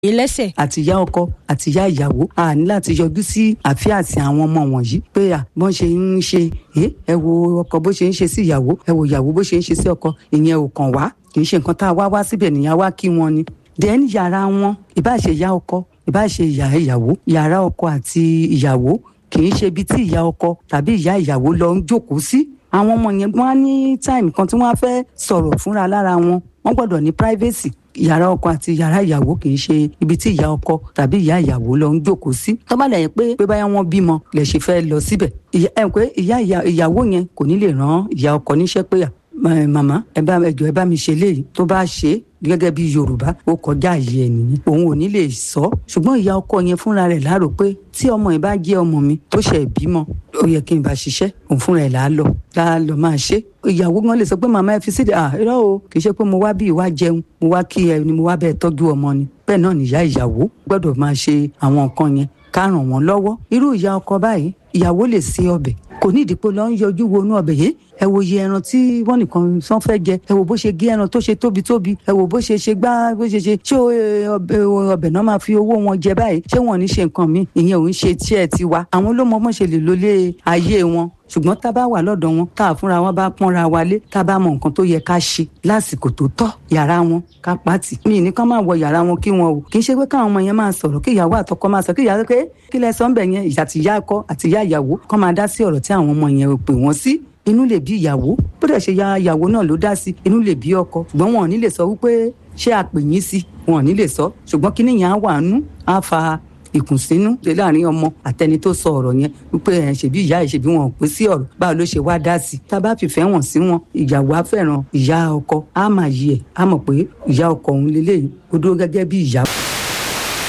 lẹ́sẹ̀. àti ìyá ọkọ àti ìyá ìyàwó a ní láti yọjú sí àfíàsí àwọn ọmọ wọ̀nyí pé à bọ́n ṣe ń ṣe ẹ ẹ wo ọkọ bó ṣe ń ṣe sí ìyàwó ẹ wo ìyàwó bó ṣe ń ṣe sí ọkọ ìyẹn ò kàn wá kì í ṣe nǹkan tá a wá wá síbẹ̀ nìyà wá kí wọn ni. then yàrá wọn ìbá ṣe ìyá ọkọ ìbá ṣe ìyá ìyàwó yàrá ọkọ àti ìyàwó kì í ṣe ibi tí ìyá ọkọ tàbí ìyá ìyàwó lọ ń jókòó sí àwọn ọmọ yẹn wọn á ní táìmù kan tí wọn á fẹ́ sọ̀rọ̀ fúnra lára wọn wọn gbọ́dọ̀ ní privacy yàrá ọkọ àti yàrá ìyàwó kì í ṣe ibi tí ìyá ọkọ tàbí ìyá ìyàwó lọ ń jókòó sí tó bá lẹ́yìn pé pé báyà wọn bímọ lè ṣe fẹ́ lọ síbẹ̀ ẹ pé ìyá ìyàwó yẹn kò ní lè rán ìyá ọkọ níṣẹ́ pé màmá ẹ bá ẹjọ ẹ bá mi ṣe léyìí tó bá ṣe gẹ́gẹ́ bí yorùbá ó kọjá àyè ẹ nìyẹn òun ò ní lè sọ ṣùgbọ́n ìyá ọkọ yẹn fúnra rẹ̀ láàrò pé tí ọmọ yìí bá jẹ́ ọmọ mi tó ṣe bímọ ó yẹ kí n bá ṣiṣẹ́ òun fúnra ẹ̀ là á lọ là á lọ máa ṣe ìyàwó gan lè sọ pé màmá ẹ fi sílẹ̀ à irọ́ o kì í ṣe pé mo wá bí ìwà jẹun mo wá kí ẹ ni mo wá bẹ́ẹ̀ tọ́jú ọmọ ni bẹ́ẹ̀ náà nìyá ìyàwó gbọ́dọ̀ máa ṣe àwọn nǹkan yẹn ká ràn wọ́n lọ́wọ́ irú ìyá ọkọ báyìí ìyàwó lè ṣe ọbẹ̀ kò ní ìdìpọ̀ lọ ń yọjú wọnú ọbẹ̀ yìí ẹ wo iye ẹran tí wọ́n nìkan sán fẹ́ jẹ ẹ wo bó ṣe gé ẹran tó ṣe tóbi tóbi ẹ wo bó ṣe ṣe gbá bó ṣe ṣe ṣé ọbẹ̀ náà máa fi owó wọn jẹ báyìí ṣé wọn ò ní ṣe nǹkan mi ìyẹn ò ń ṣe tí ẹ ti wa àwọn ló mọ bọ́n ṣe lè lólé ayé wọn ṣùgbọ́n tá a bá wà lọ́dọ̀ wọn tá a fúnra wọn bá pọ́nra wa lé tá a bá mọ nǹkan tó yẹ ká ṣe lásìkò tó tọ́ yàrá wọn ká pàtì. mi ní ká máa wọ yàrá wọn kí wọn o kì í ṣe pé káwọn ọmọ yẹn máa sọ̀rọ̀ kí ìyàwó àtọkọ máa sọ kí ìyàwó pé kí lẹ sọ ń bẹ̀ yẹn àti ìyá ọkọ àti ìyá ìyàwó kọ́ máa dá sí ọ̀rọ̀ tí àwọn ọmọ yẹn pè wọ́n sí inú lè bí ìyàwó bó dẹ̀ ṣe ya ìyàwó náà ló dá sí inú lè bí ọkọ ṣùgbọ́n wọn ò ní lè sọ wípé ṣé àpè yín sí wọn ò ní lè sọ ṣùgbọ́n kíní yẹn á wà nú á fa ìkùnsínú ṣe láàrin ọmọ àtẹni tó sọ ọ̀rọ̀ yẹn wípé ẹ ṣèbí ìyá ẹ ṣèbí wọn ò pín sí ọ̀rọ̀ báwo ló ṣe wá dá sí i tá a bá fìfẹ́ wọn sí wọn ìyàwó á fẹ́ràn ìyá ọkọ á máa yí ẹ̀ á mọ̀ pé ìyá ọkọ òun lélẹ́yìn ó dúró gẹ́gẹ́ bí ìyá.